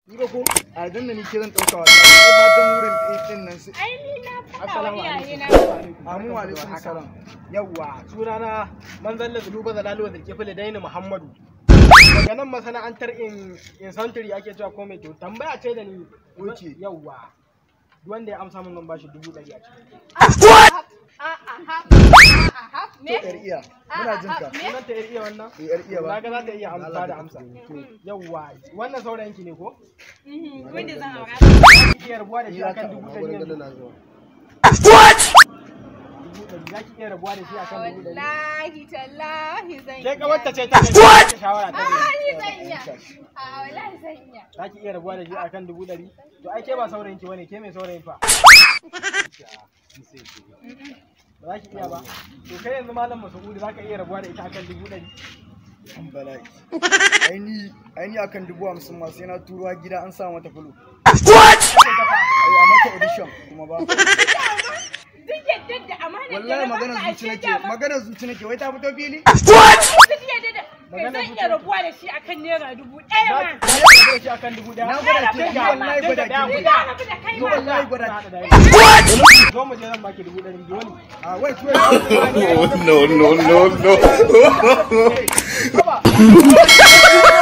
Ni ba ko a dan da ni ke zan dauka wallahi sai fatan wurin din nan su Ai ni na faɗa wa Assalamu iyaye na. Amu alaikum salam. Yawwa, sunana manzan da zuluba da laluwa da kefile daini Muhammadu. Daga nan masana'antar in in santiri ake cewa ko mai to tambaya ce da ni. Oke. Yawwa. Duk wanda ya amsa min zan bashi dubu ɗari a ciki. Me? Yar iya. Muna jin ka. Sunan ta iya wannan? Eh, Yar iya ba. Na ga za ta iya amsa da amsa. Yawwa, wannan saurayin ki ne ko? Wanda zan aura. Za ki iya rabuwa da shi akan dubu ɗari yanzu. Dubu ɗari. Za ki iya rabuwa da shi akan dubu ɗari. Wallahi tallahi zan Ke iya. kawarta ce ta kai shawara ta Ah, ne. ni zan iya. A wallahi zan iya. Za ki iya rabuwa da shi akan dubu ɗari? To ai ke ba saurayin ki bane, ke mai saurayin fa. Ba za ki iya ba. To kai yanzu malam Masa'udu za ka iya rabuwa da ita akan dubu ɗari? An bala'i. Aini aini akan dubu hamsin ma sai na turo har gida an sa mata fulo. Ai a mata audition kuma ba. Duk yadda da amana da Wallahi na magana baka zuci ashe nake. dama Magana zuci nake. Wai ta fito fili? duk yadda da kai Magana zan iya rabuwa da shi akan naira dubu ɗaya Za ma. ki iya rabuwa da shi akan dubu ɗaya? Na gwada ki, Sai ni ga- wallahi gwada ki. sai Ni ga- da rabu da kai Ni ma. wallahi gwada Za ki. ta da- Zo mu je zan baki dubu ɗari biyu ne. Ah wait wait. no, no, no, no. Haba.